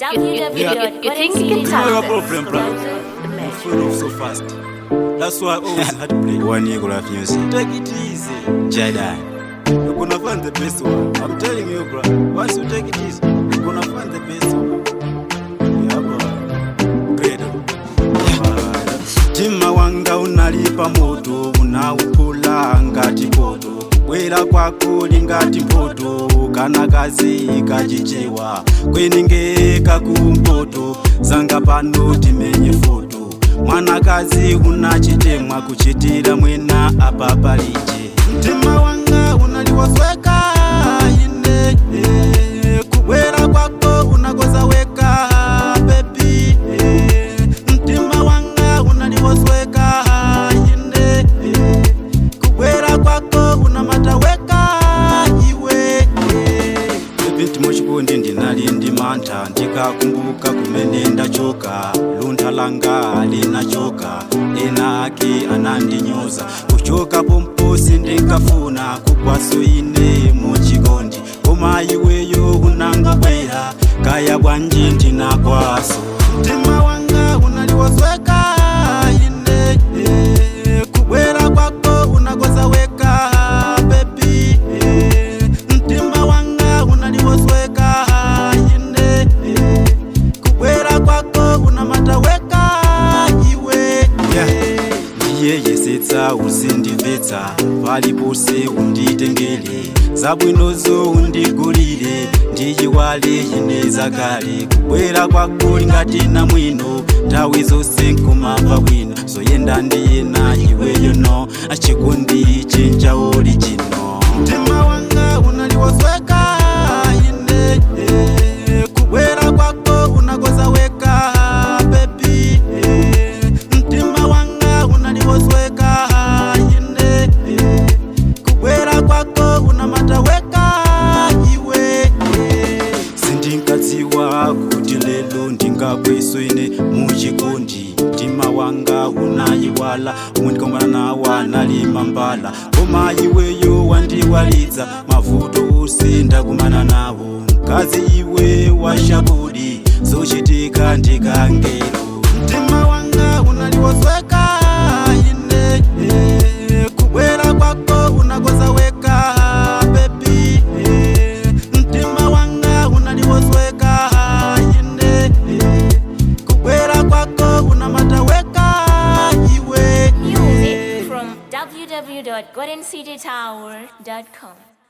You, you, you, you think you can No tell problem, bro. You fall off so fast. That's why I always had to play. One year of music. Take it easy. Jedi. You're gonna find the best one. I'm telling you, bro. Once you take it easy, you're gonna find the best one. Yeah, bro. Credo. Tima wanga unalipa moto, unaupula ngati poto. Bwera kwako lingati mpoto, kana kazi kachichewa. Kweningeka kumpoto, zanga pano timenye foto. Mwanakazi unachitemwa kuchitira mwena apa palije. Mtima wanga unaliwasweka ine eh, kubwera kwako unagoza weka bebi eh, mtima wanga unaliwasweka ine eh, kubwera kwako unamataweka iwe eh. bebi ntimochikondi ndinali ndi mantha ndikakumbuka kumene ndachoka luntha langa linachoka ena ake anandinyoza kuchoka pomposi ndinkafuna kugwaso ine muchikondi koma iweyo unangobwera kaya bwanji ndinakwaso mtima wanga unaliwosweka ine eh, kubwera kwako unagoza weka bebi eh, mtima wanga unaliwosweka ine eh, kubwera kwako unamataweka iwe yeah. ndiye yesetsa usindimvetsa palipose unditengere zabwinozo undigulire ndiyiwale ine zakale kubwera kwako lingati na mwino nthawi zonse nkumamva bwino zoyenda ndiyena iweyo no achikundi chinjaoli chino mtima wanga unaliwosweka ine eh, kubwera kwako unagoza weka bebi eh, mtima wanga unaliwosweka ine eh, kubwera kwako unamataweka iwe eh. sindinkadziwa kuti lelo ndingabweso ine muchikondi mtima wanga unayiwala undikomana nawa nalima mbala koma iweyo wandiwalitsa mavuto ose ndakumana nawo mkazi iwe washabudi zochitika ndikangelo mtima wanga unaliwosweka ine eh, kubwera kwako unagoza weka bebi eh, mtima wanga unaliwosweka ine eh, kubwera kwako unamataweka iwe Music from www.goldencitytower.com.